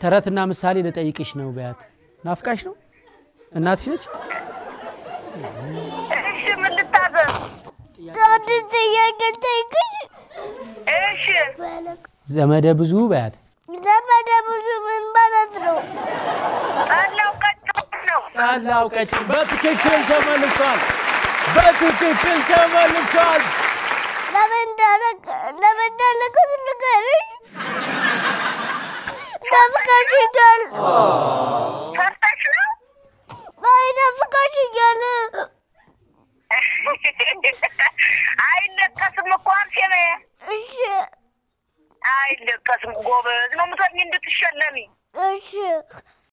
ተረትና ምሳሌ ልጠይቅሽ ነው በያት። ናፍቃሽ ነው? እናትሽ ነች? እሺ ምን ልታዘዝ? አንድ ጥያቄ ጠይቅሽ። እሺ ዘመደ ብዙ በያት። ዘመደ ብዙ ምን ማለት ነው? ጠላው ቀጭ ነው። ጠላው ቀጭን በትክክል ተመልሷል። በትክክል ተመልሷል። ለምን እንዳለቀ ለምን እንዳለቀ ንገርሽ። ናፍቀሽኛል። ሰርተሽ ነው? አይ ናፍቀሽኛል። አይለቀስም እኮ አንሴ ነህ። እሺ አይለቀስም። ጎበዝ ነው የምትሆኝ እንድትሸለሚ። እሺ